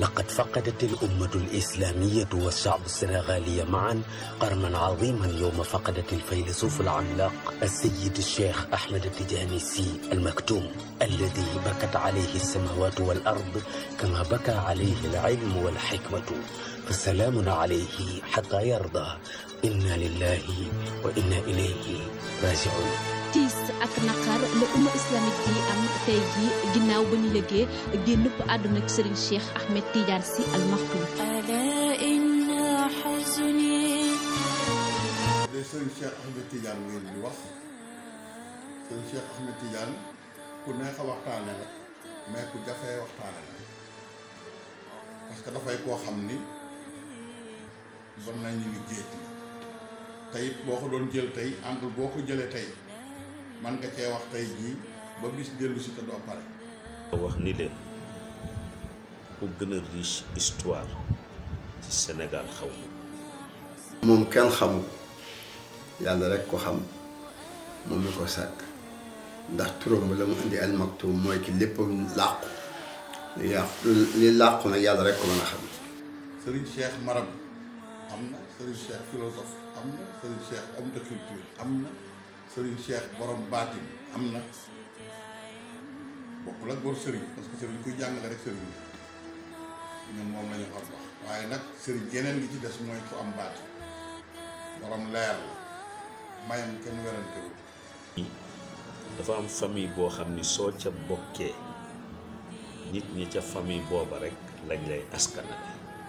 لقد فقدت الأمة الإسلامية والشعب السنغالي معا قرنا عظيما يوم فقدت الفيلسوف العملاق السيد الشيخ أحمد التجاني السي المكتوم الذي بكت عليه السماوات والأرض كما بكى عليه العلم والحكمة فسلام عليه حتى يرضى إنا لله وإنا إليه راجعون tiis ak naqar la umma islamique bi am tey ji ginnaaw ba ñu lëggee génnub àdduna ak Serigne Cheikh Ahmed Tidiane Sy Al Maktoum ألا إن حزني de Serigne Cheikh Ahmed Tidiane ngeen di wax Serigne Cheikh Ahmed Tidiane ku neex a waxtaane la mais ku jafee waxtaane la parce que dafay koo xam ni bon nañu ni géej tey boo ko doon jël tey angle boo ko jëlee tey man nga cee wax tey jii ba bis dellu si te doo pare wax ni leen ku gën a riche histoire ci Sénégal xaw ma moom kenn xamul yàlla rek ko xam moom mi ko sàkk ndax turam ba la mu indi al maktum mooy ki léppam làqu li yàqu li làqu nag yàlla rek ko mën a xam Serigne Cheikh Marab am na Serigne Cheikh philosophe am na Serigne Cheikh homme de culture am na Serigne Cheikh borom baatin am na bokkul ak bor Serigne parce que Serigne kuy jàngale rek Serigne ñun moom la ñu war wax waaye nag Serigne geneen gi ci des mooy ku am baatin borom leer la mayam kenn werantewul dafa am famille boo xam ni soo ca bokkee nit ñi ca famille booba rek lañ lay askanale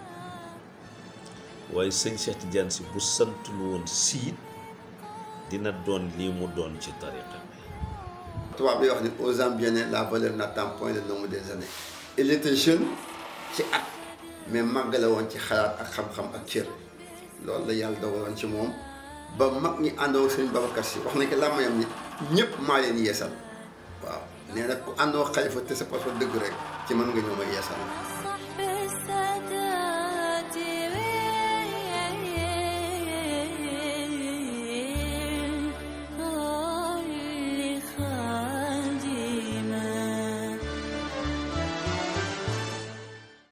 waaye sëñ Cheikh Tidiane Sy bu santul woon siit dina doon lii mu doon ci tariqa bi tubaab bi wax ni aux ans bien la valeur n'attend point le nombre des années il était jeune ci at mais màgg la woon ci xalaat ak xam-xam ak cër loolu la yàlla dogaloon ci moom ba mag ñi àndoo sëñ Babacar Sy wax nañ ko làmmayam ni ñëpp maa leen yeesal waaw nee na ku àndoo xalifa te sa passeport dëgg rek ci mën nga ñëw ma yeesal صحب السادة